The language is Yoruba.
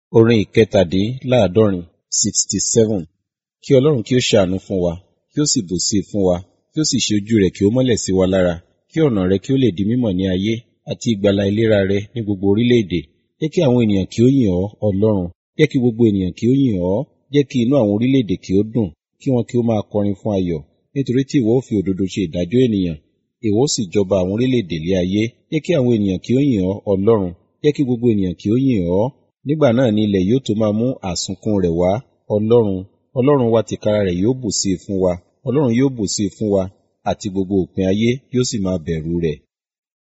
Orin ìkẹtàdínláàádọ́rin sixty seven. Kí Ọlọ́run kí ó ṣàánú fún wa, kí ó sì bùsí fún wa, kí ó sì ṣe ojú rẹ̀ kí ó mọ́lẹ̀ sí wa lára, kí ọ̀nà rẹ̀ kí ó lè di mímọ̀ ní ayé, àti ìgbàlà ìlera rẹ̀ ní gbogbo orílẹ̀-èdè. Jẹ́ kí àwọn ènìyàn kí ó yìn ọ́, Ọlọ́run. Jẹ́ kí gbogbo ènìyàn kí ó yìn ọ́. Jẹ́ kí inú àwọn orílẹ̀-èdè kí ó dùn, kí wọn kí ó máa kọrin fún ayọ̀. Nítorí tí ìwọ ó fi òdodo ṣe ìdájọ́ ènìyàn, ìwọ ó sì jọba àwọn orílẹ̀-èdè lé ayé. Jẹ́ kí àwọn ènìyàn kí ó yìn ọ́, Ọlọ́run. Jẹ́ kí gbogbo ènìyàn kí ó yìn ọ́. Nígbà náà ni ilẹ̀ yóò tó máa mú àsunkún rẹ̀ wá. Ọlọ́run, Ọlọ́run wa tìkára rẹ̀ yóò bùsí fún wa. Ọlọ́run yóò bùsí fún wa, àti gbogbo òpin ayé yóò sì máa bẹ̀rù rẹ̀.